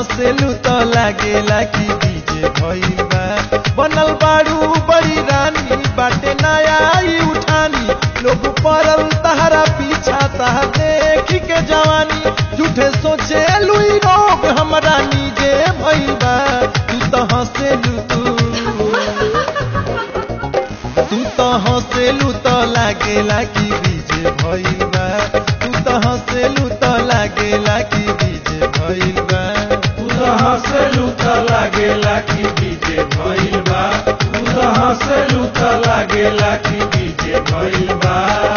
हंसेलू तो लागेला कि डीजे भइल बा बनल बाड़ू बड़ी रानी बाटे नया ई उठानी लोग पड़ल तहरा पीछा तह देख के जवानी झूठे सोचे लुई रोग हमरा नीजे भइल बा तू तो हंसेलू तू तू तो हंसेलू तो लागेला कि डीजे भइल बा तू तो हंसेलू तो लागेला कि डीजे भइल बा तू तो हंसलू त लागेला कि डीजे भइल बा तू तो हंसलू त लागेला कि डीजे भइल बा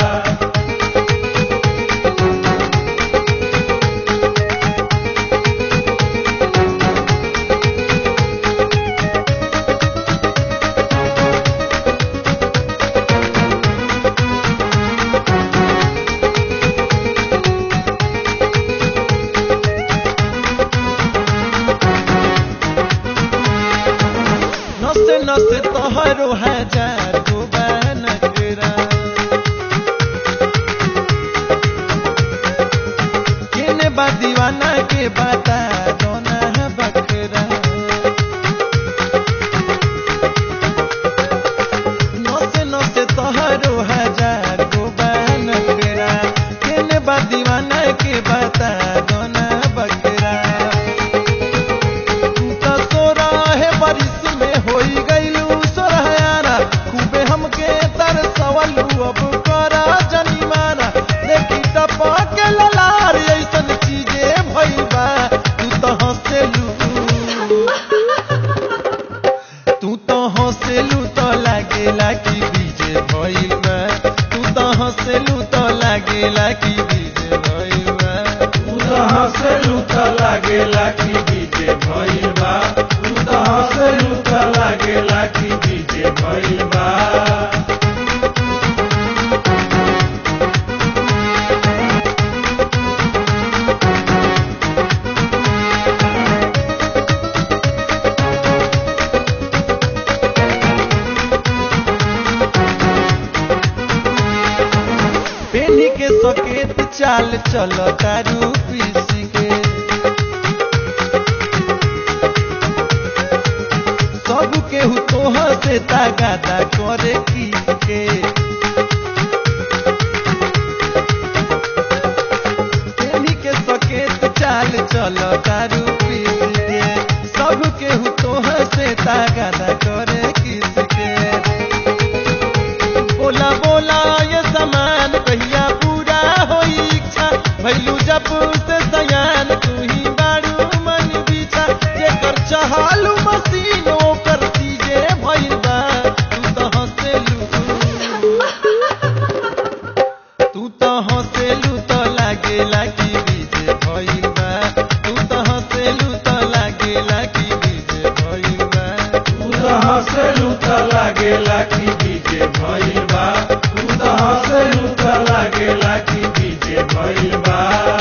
नसे नसे तोहरो हजार गो नखरा केने बा दीवाना के बाता दोना बकरा नसे नसे तोहरो हजार गो नखरा केने बा दीवाना के बाता दोना बकरा तू तो सोराहे बारिश में होई गईलू सोरहायाना खूबे हमके तरसवलू अब करा जनिमाना देखी टपा के ललार ऐसन चीजे भइल बा तू तो हंसेलू तू तो हंसेलू तो लागेला कि डीजे भइल बा तू तो हंसेलू तो लागेला कि डीजे भइल बा तू तो हंसलू त लागेला कि डीजे भइल बा तू तो हंसलू त लागेला कि डीजे भइल बा पेनी के सकेत चाल चलो तारू पीसी के सब केहू तोह से तागादा करे की के पेनी के सकेत चाल चलो तारू पीसी के सब केहू तोह से तागादा करे किस के बोला बोला ये समान कहिया पूरा होई इच्छा भैलू जब से सयान तू ही बारू मन बिछा जेकर चहालू मशीन ओकर चीजे भइल बा तू तो हंसेलू तू तो हंसेलू तो लागेला कि डीजे भइल बा तू तो हंसेलू तो लागेला कि डीजे भइल बा तू तो हंसलू त लागेला कि डीजे भइल बा तू तो हंसलू त लागेला कि डीजे भइल बा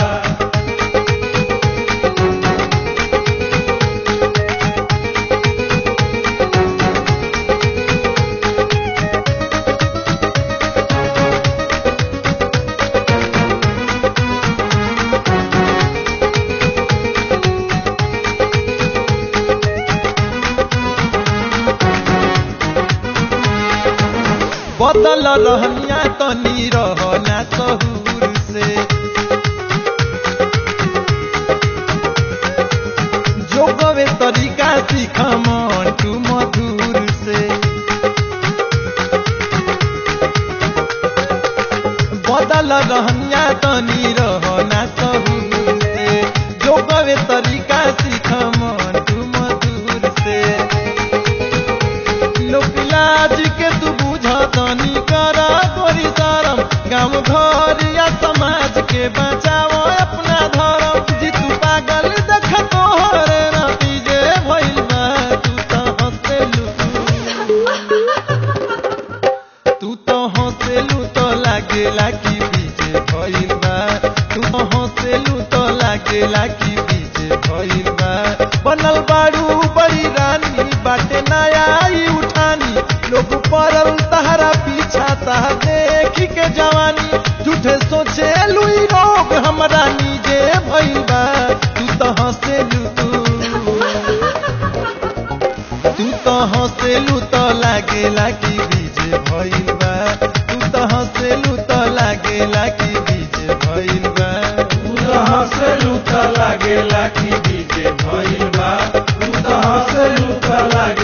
बदल रहनिया तनी रहना सहूर से जो गवे तरीका सीख मंटू मधुर से बदल रहनिया तनी रहना सहूर से जो गवे तरीका सीख मंटू मधुर से लोक लाज के तू बुझतनी कर गोरी शरम गाँव घर या समाज के बचाओ अपना धर्म जी तू पागल देख तोहर नतीजे भइल बा तू तो हंसेलू तू तो हंसेलू तो लागेला कि बीजे भइल बा तू तो हंसेलू तो लागेला कि बीजे भइल बा बनल बाड़ू बड़ी रानी बाटे नया ई उठानी लोग पड़ल तहरा पीछा तह देख के जवानी झूठे सोचे लुई रोग हमरा नीजे भइल बा तू तो हंसेलू तू हंसेलू तो लागेला कि बीजे भइल बा तू तो हंसेलू तो लागेला कि बीजे भइल बा तू तो हंसलू त लागेला कि डीजे भइल बा तू तो हंसलू त लागे